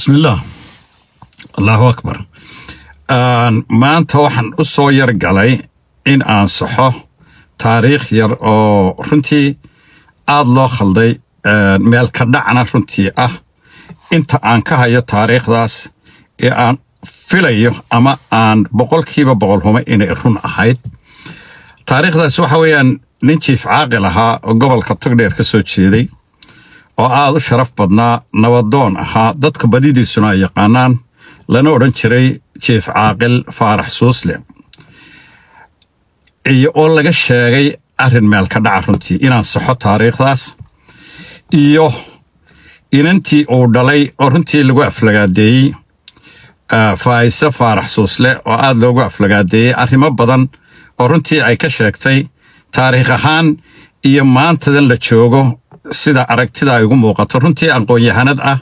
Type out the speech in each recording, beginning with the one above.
bismillaah allahu akbar maanta waxaan u soo yar galay in aan saxo taariikh yar oo runtii aada loo khalday meel ka dhacna runtii ah inta aan ka hayo taariikhdaas ee aan filayo ama aan boqolkiiba boqol humo inay run ahayd taariikhdaas waxa weeyaan nin jiif caaqil ahaa oo gobolka togdheer ka soo jeeday oo aada u sharaf badnaa nabadoon ahaa dadka badidiisuna ay yaqaanaan lana odhan jiray jiif caaqil faarax suusle iyo oo laga sheegay arrin meel ka dhaca runtii inaan saxo taariikhdaas iyo inantii uu dhalay oo runtii lagu aflagaadeeyey faa'ise faarax suusle oo aada loogu aflagaadeeyey arrimo badan oo runtii ay ka sheegtay taariikh ahaan iyo maantadan la joogo sida aragtida ay ugu muuqato runtii aqoon-yahanad ah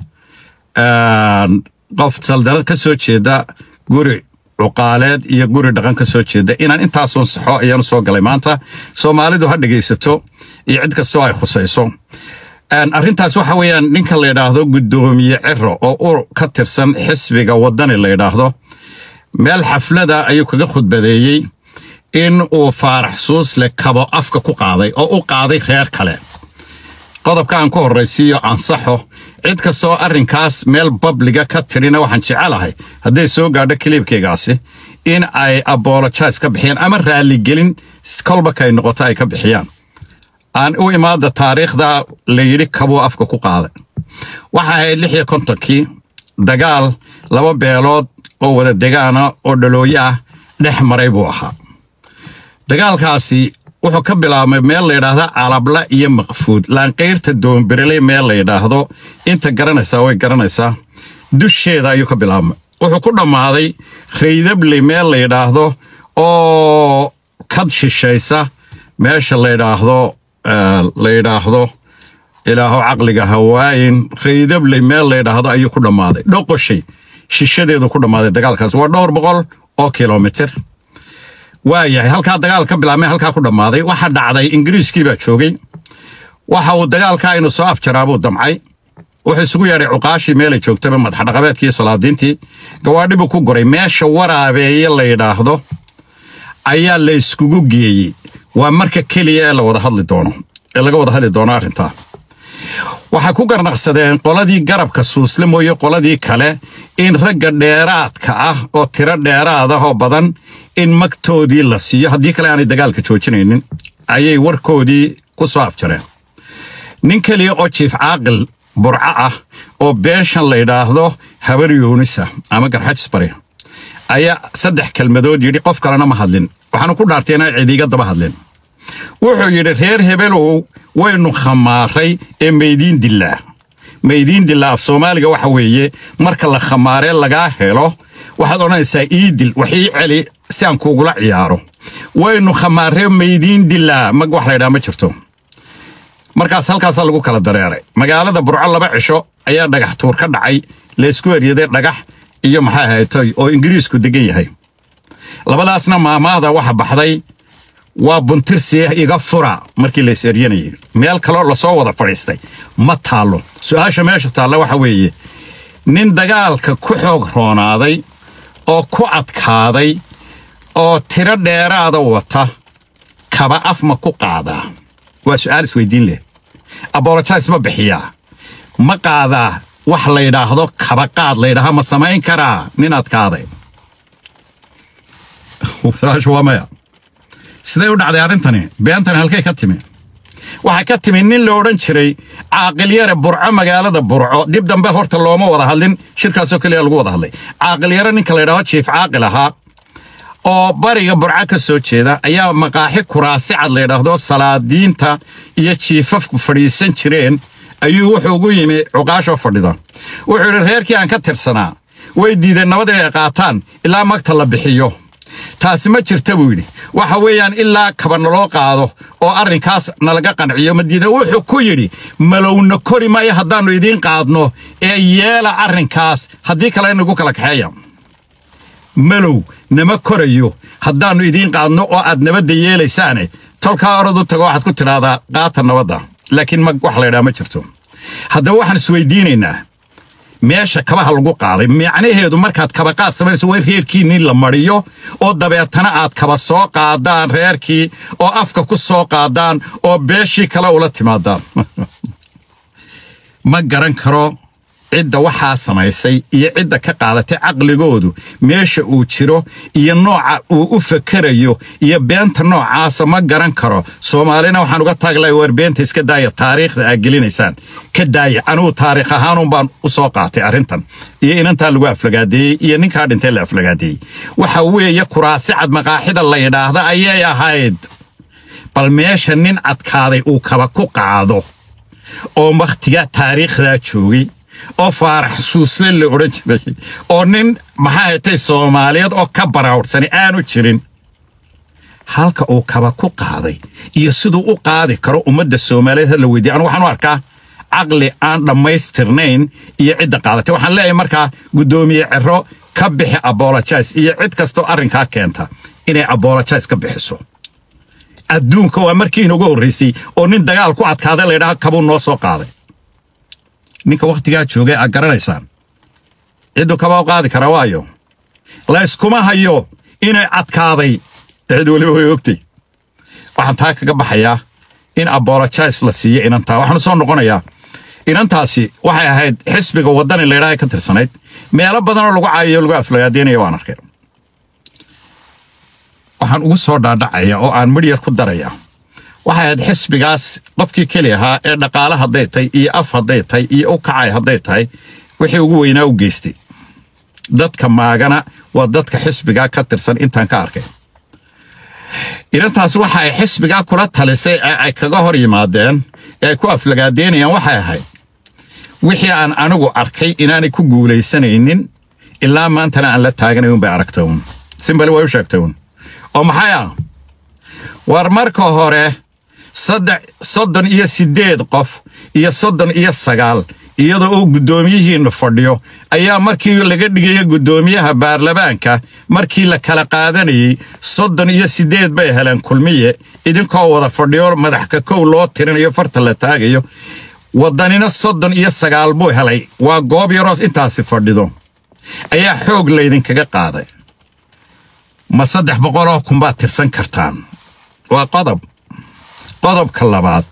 qof saldanad ka soo jeeda guri cuqaaleed iyo guri dhaqan ka soo jeeda inaan intaasun saxo ayaanu soo galay maanta soomaalidu ha dhegaysato iyo cid kastoo ay khusayso arrintaas waxa weeyaan ninka la yidhaahdo guddoomiye ciro oo ur ka tirsan xisbiga waddani la yidhaahdo meel xaflada ayuu kaga khudbadeeyey in uu faarax suusle kabo afka ku qaaday oo u qaaday reer kale qodobka aan ku horraysiiyo ansaxo cid kastoo arrinkaas meel babliga ka tidhina waxaan jecelahay hadday soo gaadho kiliibkaygaasi in ay abolojais ka bixiyaan ama raalligelin kolbaka ay noqoto ay ka bixiyaan aan u imaada taariikhda la yidhi kabuu afka ku qaaday waxa ahayd lix iyo kontonkii dagaal laba beelood oo wada degaana oo dhalooye ah dhex maray buu ahaa dagaalkaasi wuxuu ka bilaabmay meel la yidhaahda calabla iyo maqfuud laanqayrta doonbereley meel la yidhaahdo inta garanaysaa way garanaysaa dusheeda ayuu ka bilaabmay wuxuu ku dhammaaday raydabley meel la yidhaahdo oo kad shishaysa meesha la yidhaahdo la yidhaahdo ilaaho caqliga hawaayin raydabley meel la yidhaahdo ayuu ku dhammaaday dhoqoshay shishadeedu ku dhammaaday dagaalkaas waa dhowr boqol oo kilomitir waayahay halkaa dagaal ka bilaabmay halkaa ku dhammaaday waxa dhacday ingiriiskii baa joogay waxa uu dagaalkaa inuu soo afjaraabuu damcay wuxuu isugu yeedhay cuqaashii meelay joogtaba madaxdhaqameedkii salaadiintii gawaadhibuu ku goray meesha waraabeeye la yidhaahdo ayaa la iskugu geeyey waa marka keliya ee la wada hadli doono ee laga wada hadli doono arrintaa waxay ku garnaqsadeen qoladii garabka suusle mooye qoladii kale in ragga dheeraadka ah oo tiro dheeraad ah oo badan in magtoodii la siiyo haddii kale aanay dagaalka joojinaynin ayay warkoodii ku soo afjareen nin keliya oo jiif caaqil burco ah oo beeshan la yidhaahdo habar yuunisa ama garxajisbari ayaa saddex kelmadood yidhi qof kalena ma hadlin waxaanu ku dhaartay inaan cidiiga daba hadlin wuxuu yidhi reer hebelow waynu khamaaray ee maydiin dillaa maydiin dillaa af soomaaliga waxa weeye marka la khamaaree lagaa helo waxaad odhanaysaa ii dil wax ii celi si aan kuugula ciyaaro waynu khamaaree maydiin dillaa mag wax laydhaha ma jirto markaas halkaasaa lagu kala dareeray magaalada burco laba cisho ayaa dhagax tuur ka dhacay laysku eryaday dhagax iyo maxaa haytay oo ingiriisku degan yahay labadaasna maamaahda waxa baxday waa buntirsi iga fura markii lays eryanayay meel kaloo lasoo wada fadhiistay ma taallo su-aasha meesha taalla waxa weeye nin dagaalka ku xoog roonaaday oo ku adkaaday oo tiro dheeraada wata kaba af ma ku qaadaa waa su'aal isweydiin leh abolojais ma bixiyaa ma qaadaa wax la yidhaahdo kaba qaad la ydhaha ma samayn karaa nin adkaaday waa maya siday u dhacday arrintani beentani halkay ka timi waxay ka timi nin la odhan jiray caaqilyare burco magaalada burco dib dambe horta looma wada hadlin shirkaasoo keliya lagu wada hadlay caaqilyare ninka la ydhaho jiif caaqil ahaa oo bariga burco ka soo jeeda ayaa maqaaxi kuraasi cad la ydhaahdo salaadiinta iyo jiifafku fadhiisan jireen ayuu wuxuu ugu yimi cuqaashoo fadhida wuxuu yidhi reerkii aan ka tirsanaa way diideen nabad inay qaataan ilaa magta la bixiyo taasi ma jirta buu yidhi waxa weeyaan ilaa kaba naloo qaado oo arrinkaas nalaga qanciyo madiida wuxuu ku yidhi malowna kori maayo haddaannu idiin qaadno ee yeela arrinkaas haddii kale inagu kala kaxeeya malow nama korayo haddaannu idiin qaadno oo aad nabadda yeelaysaane tolkaa orad u tago waxaad ku tidhaahdaa qaata nabadda laakiin mag wax laydhaha ma jirto haddaba waxaan isweydiinaynaa meesha kabaha lagu qaaday macnaheedu markaad kabaqaad samaynayso waa reerkiinii la mariyo oo dabeetana aad kaba soo qaadaan reerkii oo afka ku soo qaadaan oo beeshii kale ula timaadaan ma garan karo cidda waxaa samaysay iyo cidda ka qaadatay caqligoodu meesha uu jiro iyo nooca uu u fakerayo iyo beenta noocaasa ma garan karo soomaalina waxaan uga taaglahay waar beenta iska daaya taariikhda aad gelinaysaan ka daaya anigu taariikh ahaanun baan u soo qaatay arrintan iyo inantaa lagu aflagaadeeyey iyo ninkaa dhintay la aflagaadeeyey waxa weeye kuraasi cad maqaaxida la yidhaahda ayay ahayd bal meesha nin adkaaday uu kaba ku qaado oo wakhtigaa taariikhdaa joogay oo faarax suusle la odhan jiray oo nin maxaa hatay soomaaliyeed oo ka baraawdhsani aanu jirin halka uu kaba ku qaaday iyo siduu u qaadi karo ummadda soomaaliyeed ha la weydiiya anu waxaan u arkaa caqli aan dhammaystirnayn iyo cidda qaadatay waxaan leeyahay markaa guddoomiye cero ka bixi abolojais iyo cid kastoo arrinkaa keenta inay abolojais ka bixiso adduunka waa markii inugu horraysay oo nin dagaal ku adkaaday laydhaha kabuu noo soo qaaday ninka wakhtigaa joogay aad garanaysaan cidduu kabaa u qaadi karaa waayo layskuma hayo inay adkaaday cid weliba way ogtay waxaan taa kaga baxayaa in abolojais la siiyo inantaa waxaanu soo noqonayaa inantaasi waxay ahayd xisbiga waddani laydhaha ka tirsanayd meelo badanoo lagu caayayo lagu aflagaadeynaya waan arkay waxaan ugu soo dhaadhacaya oo aan midhyar ku daraya waxay ahayd xisbigaas qofkii keli ahaa ee dhaqaale hadday tahay iyo af hadday tahay iyo u kacay hadday tahay wixii ugu weynaa u geystay dadka maagana waa dadka xisbigaa ka tirsan intaan ka arkay inantaas waxa ay xisbigaa kula talisay ee ay kaga hor yimaadeen ee ay ku aflagaadeynayaan waxay ahayd wixii aan anigu arkay inaanay ku guulaysanaynin ilaa maantana aan la taaganayn bay aragtay uun simbali way u sheegtay uun oo maxay ah war marka hore saddex soddon iyo siddeed qof iyo soddon iyo sagaal iyadoo uu guddoomiyihiinnu fadhiyo ayaa markii laga dhigaya guddoomiyaha baarlamaanka markii la kala qaadanayey soddon iyo siddeed bay heleen kulmiye idinkoo wada fadhiyo madaxka kow loo tirinayo farta la taagayo waddanina soddon iyo sagaal buu helay waa goob yaroos intaasi fadhido ayaa xoog laydinkaga qaaday ma saddex boqoloo kunbaad tirsan kartaan waa qodob qodobka labaad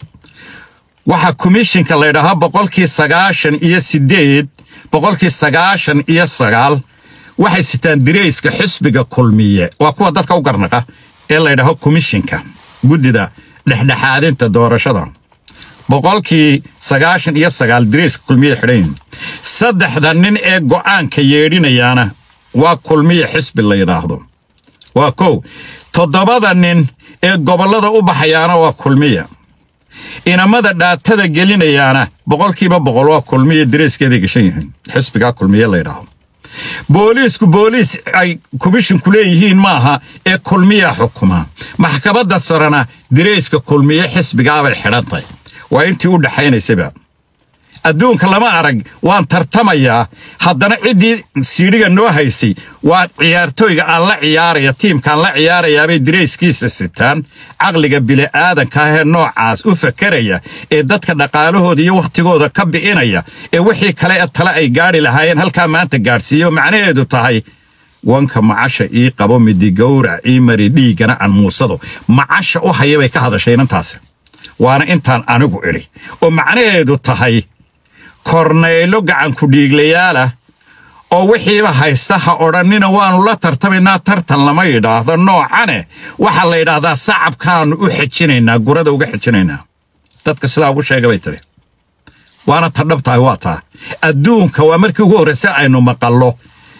waxaa komishinka laydhahaa boqolkii sagaashan iyo siddeed boqolkii sagaashan iyo sagaal waxay sitaan dirayska xisbiga kulmiye waa kuwa dadka u garnaqa ee laydhaho komishinka guddida dhexdhexaadinta doorashada boqolkii sagaashan iyo sagaal dirayska kulmiye xidhan saddexda nin ee go'aanka yeedhinayaana waa kulmiye xisbi la yidhaahdo waa kow toddobada nin ee gobollada u baxayaana waa kulmiya inamada dhaatada gelinayaana boqolkiiba boqol waa kulmiya dareeskeeday gashan yihiin xisbigaa kulmiye laydhaaho booliisku booliis ay komishinku leeyihiin maaha ee kulmiyaa xukuma maxkamadda sarena direyska kulmiye xisbigaabay xidhantahy waa intii u dhaxaynaysaba adduunka lama arag waan tartamayaa haddana ciddii siidhiga noo haysay waa ciyaartooyga aan la ciyaaraya tiimkaan la ciyaarayaabay dirayskiisa sitaan caqliga bili'aadanka ahee noocaas u fakeraya ee dadka dhaqaalahooda iyo wakhtigooda ka bi'inaya ee wixii kale ee tale ay gaadhi lahaayeen halkaa maanta gaadhsiiyo macnaheedu tahay wanka macasha ii qabo midigowrac ii mari dhiiggana aan muusado macasha u haya bay ka hadashay inantaasi waana intaan anigu idhi oo macnaheedu tahay kornaylo gacanku dhiiglayaalah oo wixiiba haysta ha odhannina waannu la tartamaynaa tartan lama yidhaahdo noocane waxaa la yidhaahdaa sacabkaannu u xejinaynaa gurada uga xejinaynaa dadka sidaa ugu sheega bay tiri waana ta dhabtahay waa taa adduunka waa markii ugu horraysa aynu maqallo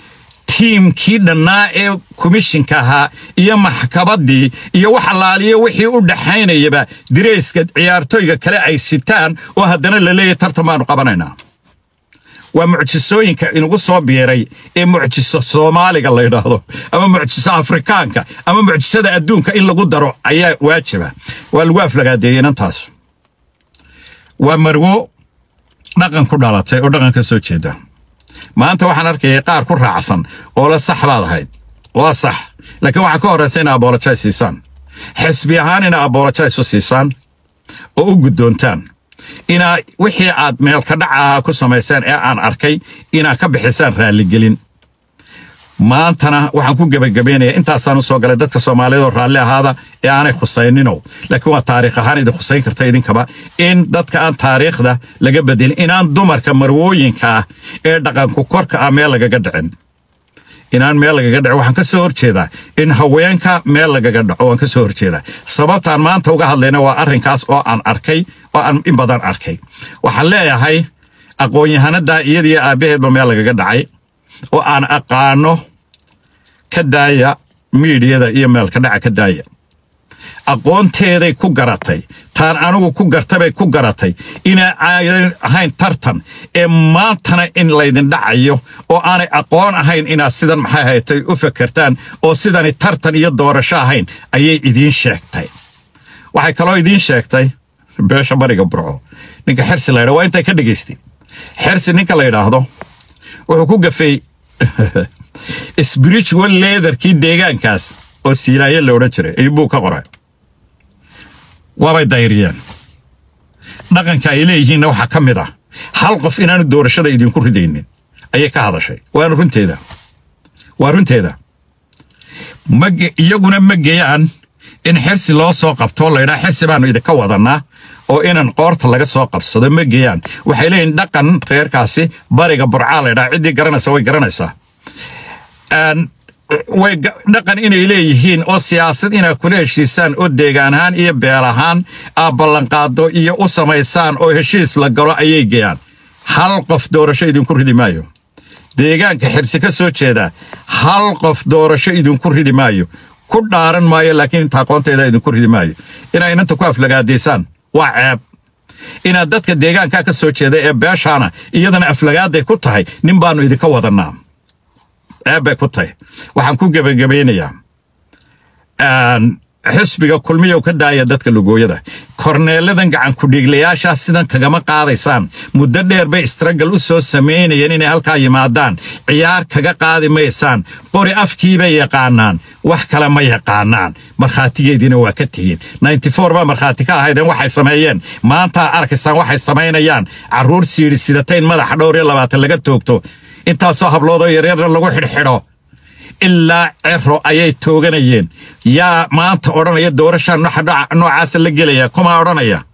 tiimkii dhannaa ee komishinka ahaa iyo maxkamaddii iyo wax allaaliyo wixii u dhaxaynayaba dirayska ciyaartooyga kale ay sitaan oo haddana la leeyahy tartan baanu qabanaynaa waa mucjisooyinka inugu soo biiray ee mucjiso soomaaliga la yidhaahdo ama mucjiso afrikaanka ama mucjisada adduunka in lagu daro ayaa waajiba waa lagu aflagaadeeyey inantaas waa marwo dhaqan ku dhalatay oo dhaqan ka soo jeeda maanta waxaan arkayay qaar ku raacsan oo la sax baad ahayd waa sax laakiin waxaa ka horraysa inay abolojais siisaan xisbi ahaan inay abolojais u siisaan oo u guddoontaan inaa wixii aad meelka dhacaha ku samayseen ee aan arkay inaad ka bixisaan raalligelin maantana waxaan ku gebagabaynayaa intaasaan u soo galay dadka soomaaliyeed oo raalli ahaada ee aanay khusaynino laakiin waa taariikh ahaan idin khusayn karta idinkaba in dadka aan taariikhda laga bedelin inaan dumarka marwooyinka ah ee dhaqanku korka ah meel lagaga dhicin inaan meel lagaga dhaco waxaan ka soo horjeedaa in haweenka meel lagaga dhaco waan ka soo horjeedaa sababtaan maanta uga hadlayna waa arrinkaas oo aan arkay oo aan in badan arkay waxaan leeyahay aqoon-yahanada iyadiyo aabbaheedba meel lagaga dhacay oo aan aqaano ka daaya miidiyada iyo meelka dhaca ka daaya aqoonteeday ku garatay taan anigu ku gartabay ku garatay inaa aadan ahayn tartan ee maantana in laydin dhacayo oo aanay aqoon ahayn inaad sidan maxay haytay u fakertaan oo sidani tartan iyo doorasho ahayn ayay idiin sheegtay waxay kaloo idiin sheegtay beesha bariga burco ninka xersi la ydha waa intay ka dhegaystay xersi ninka la yidhaahdo wuxuu ku gafay spiritual leaderkii deegaankaas oo siilaaye la odhan jiray ayuu buu ka qoray waabay dayriyeen dhaqanka ay leeyihiinna waxaa ka mid ah hal qof inaanu doorashada idinku ridaynin ayay ka hadashay waana runteeda waa runteeda iyaguna ma geeyaan in xirsi loo soo qabto laydhaa xirsi baanu idinka wadannaa oo inan qoorta laga soo qabsado ma geeyaan waxay leeyihin dhaqan reerkaasi bariga burcaa laydhaa ciddii garanaysa way garanaysaa way dhaqan inay leeyihiin oo siyaasad inaad kula heshiisaan oo deegaan ahaan iyo beel ahaan aad ballanqaado iyo u samaysaan oo heshiis la galo ayay geeyaan hal qof doorasho idinku ridi maayo deegaanka xirsi ka soo jeeda hal qof doorasho idinku ridi maayo ku dhaaran maayo laakiin inta aqoonteeda idinku ridi maayo inaa inanta ku aflagaadaysaan waa ceeb inaad dadka deegaankaa ka soo jeeda ee beeshaana iyadana aflagaaday ku tahay nin baannu idinka wadannaa ceeb bay ku tahay waxaan ku gebagabaynayaa xisbiga kulmiyow ka daaya dadka lugooyada korneeladan gacan kudhiiglayaashaa sidan kagama qaadaysaan muddo dheer bay istragal u soo samaynayeen inay halkaa yimaadaan ciyaar kaga qaadi maysaan qori afkiibay yaqaanaan wax kale ma yaqaanaan markhaatigeediina waa ka tihiin baa markhaati ka ahaydeen waxay sameeyeen maantaa arkaysaan waxay samaynayaan carruur siidhi sidatayn madaxa dhowr iyo labaatan laga toogto intaasoo habloodoo yaryarna lagu xidhxidho ilaa cero ayay tooganayeen yaa maanta odhanaya doorashaa noocaasa la gelaya kumaa odhanaya